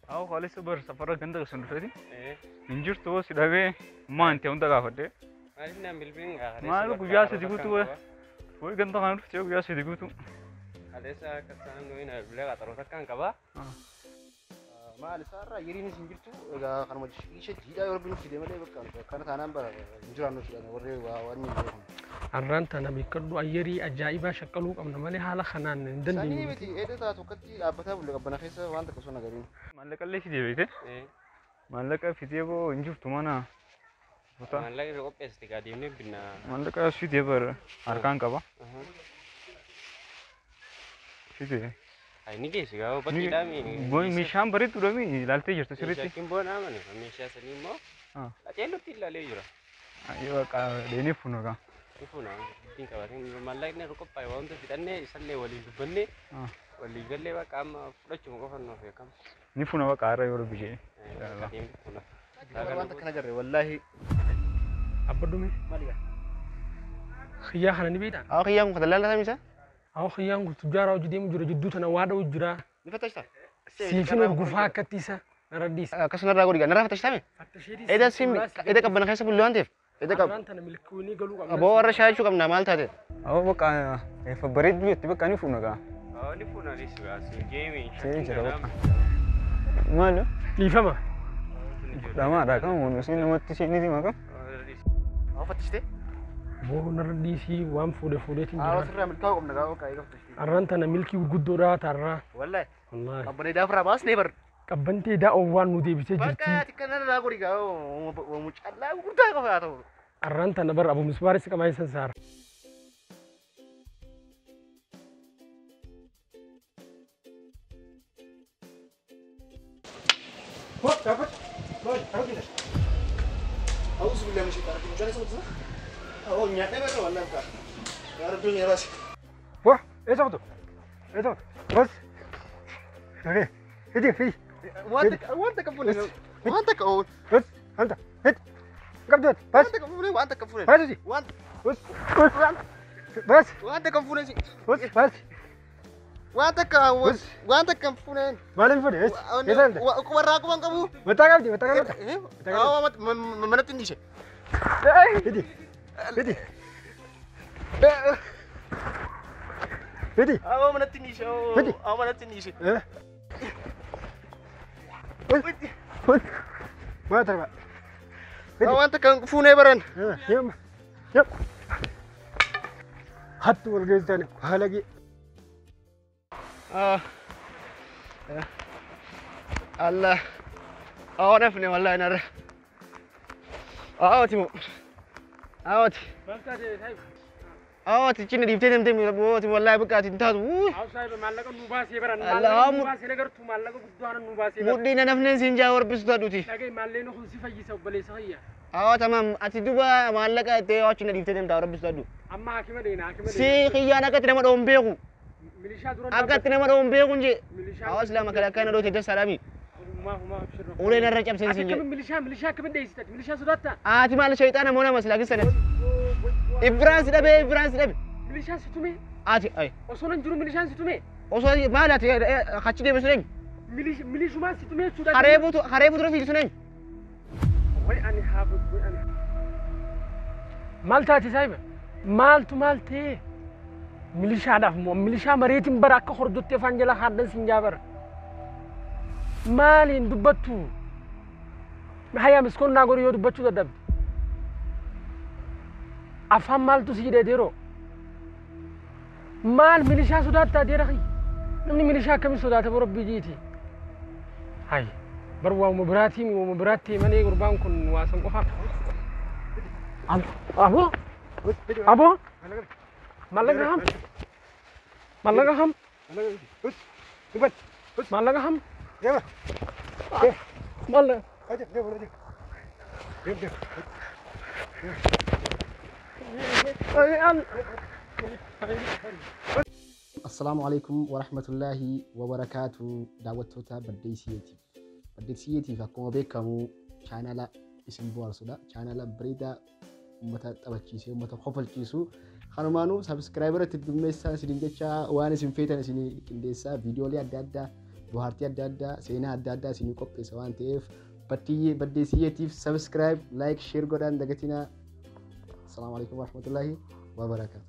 Haa kaalessa bar safara ganda sun dhufeeti. Eh, Hin jirtu si dhabee maan ta'e hunda gaafadhe. maaliif naan bilbiin gaafadhe? Maal guyyaa sadi guutuu wayi. Wayi ganda kana dhuftee guyyaa sadi guutuu. Kaleessa akka isaan nuyi na bilbilee qaxaroota akkaan qabaa. Maal isaarraa hiriinis hin jirtu egaa kanuma ishee jiidhaa yoo rabbiin fide malee bakka kana taanaan bara hin jiraannu jedhan warri waa waan hin beekamu. Har'aan tana beekadhu ayyarii ajaa'ibaa shaqqaluu qabna malee haala kanaan hin Sanii dandeenye. miti eedataa tokkotti dhaabbataa bulle qabbana keessa waan takka sun agariin. Maallaqallee fidee beekte. Eh, Maallaqa fidee boo hin jirtu mana. Kutaa. maallaqni irra qopheessite gaa deemnee binna. Maallaqa fidee bar harkaan qaba. Aha. Fidee. Ay ni geessi gaa bakki dhaami. Boy meeshaan bareeddudha mi ilaaltee jirtu sirriitti. Shakkiin boona amane meeshaa sanii immoo Ah. qaceellotti ilaalee jira. Yoo qaqa deenee funuudha. Ifuna ittiin qabatee maallaqni irra qophaa'e waan hunda fixannee isallee waliin dubbannee Ah. walii gallee bakka amma fudhachuma qofa nuuf beekama. Ni funa baqa har'a yoo rabbi jee. Adeemni funa. Waan takka nagarre wallaahi. Abbadume Maaliidha? xiyyaa kana ni beektaa? Haa kiyyaan kun kadallaa samisa? Awwa xiyyaan kun tujjaaraa hojii deemu jira jidduu tana waa dha'u jira. Ni fattashtaa? Siifin of gufaa akkatti isa naraddiisa. Akkasuma irraa godhi narraa fattashtaame? Eeda sim eeda qabbana keessa bulle waan ta'eef. Eeda qab Har'aan tana milkiiwwanii galuu qabna. aboo warra shaayachuu qabna maal taate? Awwa baqa efa bareeddu jetti bakka ni funa gaa. Ni funa ni sugaa si geemi. Seenii jira baqa. Maal? Dhiifama. Dhamaadha kan wani isin namatti seeniti maqaa. Haa fattashtee? Boo naraddiisii waan fuudhe fuudheetiin Haa jira. wasirraa milkaa'uu qabna gaa bakka eega fattashtii. Har'aan tana milkii gurguddoodhaa taarraa. Wallaahi Wallaahi. qabbana eedaa ofirraa baasnee bar. Qabbantee daa'oo waan nu deebisee jirti. Bakka ati kan narraa godhi gaa mucallaa gurguddaa qofa haa ta'u. Har'aan tana bara abu misbaaris qamaa isa saara. أعوذ بالله من الشيطان الرجيم جالس أقول أهو نياتنا بس والله بقى يا رب الدنيا بس Wah, eessa butu? Eessa butu? Bas. Okei. Hidi, hidi. وانت وانت كفوني وانت كفوني Bas. Anta. Hid. Qabdu. Bas. وانت كفوني وانت كفوني Bas usi. وانت Bas. Bas. وانت كفوني Bas. Bas. وانت ك وانت كفوني Maaliif fudhe? Eessa? Eessa anta? وراكم من قبو Mataa qabdi, mataa qabdi. اه ما نتنديش Hidi. Hidi. Hidi. اه ما نتنديش بدي. اه ما نتنديش Eh. Bas. Bas. Maa tarba. اه وانت كفوني برن Yem. Yep. Hattu wal geessani. Haalagi. اه الله اه نفني والله انا اه تيمو اه اه تجيني ديبتين دم دم والله بقى تنتهي Hawsaayiba maallaqa nu baasee baran. Allah, Maallaqa nu mud- baasee nagartu maallaqa guddaana nu baasee baran. mudhiina nafneen siin jaa warbistu adhuti Dhagay maalleen kun si fayyisa obboleessa fayya. aa tamam ati duba maallaqa itti achina dhiiftee deemtaa warbistu adhu Amma haakima deena haakima si kiyyaan akkatti nama dhoon beeku Milishaa dura akkatti nama dhoon beeku nje Milishaa. hawaas lama kale akkana dhoote dasa salaami Humaa humaa abshirra. uleen irra cabseen Ati siin akkamiin jedhe milishaa milishaa akkamiin dheessitati milishaa sodaattaa? ati maal shayxaana moo nama silaa kisanet ibraan si dhabe ibraan si dhabe Milishaan si tume ati ay osoo nan jiru milishaan si tume osoo maal ati achi deeme sun eenyu Milish- milishumaan si tume jechuudha. haree buutu haree buutu fiigu sun eenyu Way ani haafu way ani. Maal taati saahiba? Maaltu maal ta'e? Milishaadhaaf moo milishaa mareetiin bara akka hordottee afaan jala haaddan siin jaabara. Maaliin dubbattu? Hayyaa miskoon naa godhu yoo dubbachuu dadhabde. Afaan maaltu si hidhee deeroo? Maal milishaa sodaattaa deera kiyya? Namni milishaa akkamii sodaata boo rabbii jiiti? Hay, bar waamuma biraatii waamuma biraatti malee gurbaan kun waasan qofa. Aboo? Aboo? Mallaqa ham? Mallaqa ham? Mallaqa ham? Mallaqa. Assalaamu alaikum wa rahmatullaahi wa barakaatu daawwattoota Baddeessiyeetiif. Baddeessiyeetiif akkuma beekamu chaanala isin bohaarsudha. Chaanala bareedaa uummata taphachiisee uummata kofalchiisu. Kanumaanuu sabiskiraayibara itti dummeessaa isiniin jecha waan isin feetan isin qindeessaa viidiyoolee adda addaa bohaartii adda addaa seenaa adda addaa isinii qopheessa waan ta'eef baddeessiyyeetiif sabiskiraayib laayik sheer godhaan dagatinaa asalaamu alaikum warahmatullaahi wabarakaatu